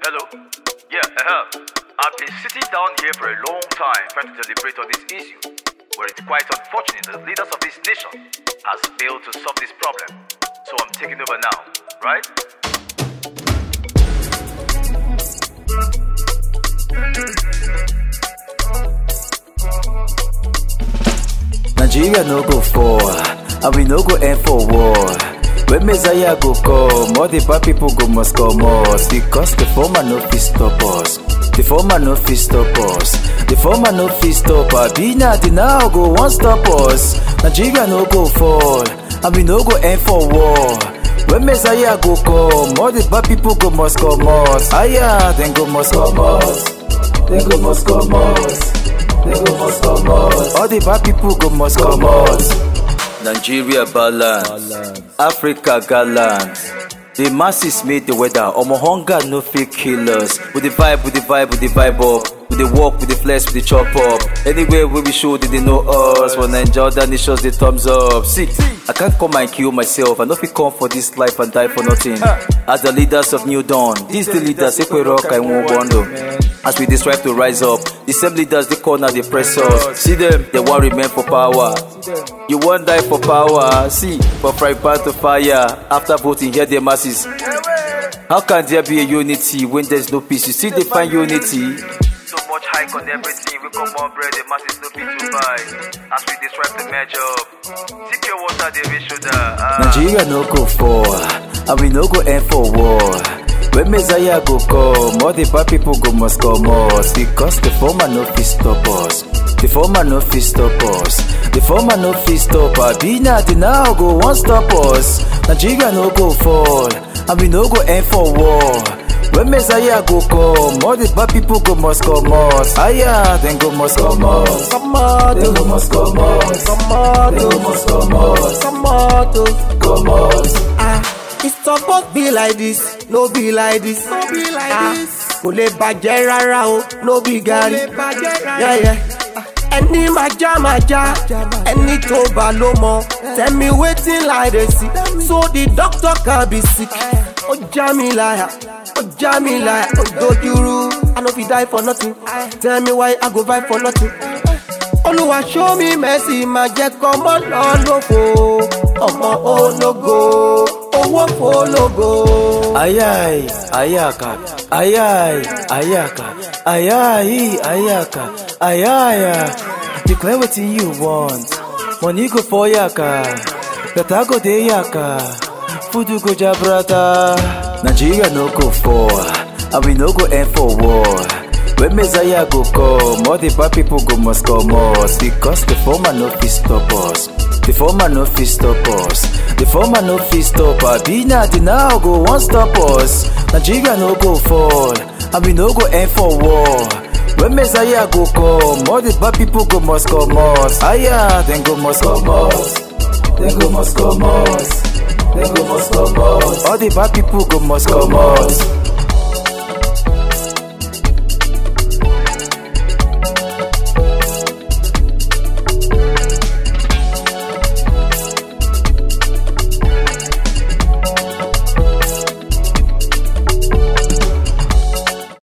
Hello? Yeah, uh-huh. I've been sitting down here for a long time trying to deliberate on this issue, where it's quite unfortunate that the leaders of this nation has failed to solve this problem. So I'm taking over now, right? Nigeria no go fall, and we no go end for war. When Messiah go come, all the bad people go must come us because the former no fit stop us. The former no fit stop us. The former no fit stop us. Be not the now go one stop us. Nigeria no go fall, and we no go end for war. When Messiah go come, all the bad people go must come us. Aya, then go must come us. Then go must come us. Then go must come us. All the bad people go must come us. Nigeria balance, Africa gallant. The masses made the weather. Omo hunger no fit kill us. With the vibe, with the vibe, with the vibe up. With the walk, with the flesh, with the chop up. Anywhere where we show, they, they know us. When Nigeria other nations, they thumbs up. See, I can't come and kill myself. I know if come for this life and die for nothing. As the leaders of New Dawn, these the leaders, Ekwe Rock and Wobondo. As we dey strive to rise up, the same leaders they corner they press us. See them, they want remain for power. You won't die for power. See, for fry pan to fire. After voting, hear the masses. How can there be a unity when there's no peace? You see, they find unity. So much hike on everything, we come on bread, the masses no fit to buy. As we dey strive to match up. Take your water, they reach shoulder. Ah. Nigeria no go fall, and we no go end for war. When Messiah go come, all the bad people go must come us because the former no fit stop us. The former no fit stop us. The former no fit stop us. Be not the now go one stop us. Nigeria no go fall, and we no go end for war. When Messiah go come, all the bad people go must come us. Aya, then go must come us. Come on, Then go must come us. come on, Then go must come us. come on, oh. Come us. Ah, it's supposed be like this, no be like this. No be like ah, this. Kò lè bàjẹ́ rárá o, no be gari. Kò lè bàjẹ́ rárá. Yeah, yeah. Ẹni máa já máa já, ẹni tó bá ló mọ. Tell me wetin I dey see, so the doctor can be sick. Ó já mi láyà, ó já mi láyà, ó dojúrú. I no fit die for nothing, tell me why I go buy for nothing. Olúwa show me mercy, máa jẹ́ kọ́mọ́ lọ lófo. Ọmọ ológo, owó fologo. Ayai, ayaka, ayai, ayaka, ayai, ayaka, ayaya. Declare wetin you want. Money go for yaka, better go dey yaka, food go jabrata. Nigeria no go fall, and we no go end for war. When Messiah go come, all the bad people go must come us because the former no fit stop us. The former no fit stop us. The former no fit stop us. Be not the now go one stop us. Nigeria no go fall, and we no go end for war. When Messiah go come, all the bad people go must come us. Aya, then go must come us. Then go must come us. Then go must come us. All the bad people go must come us.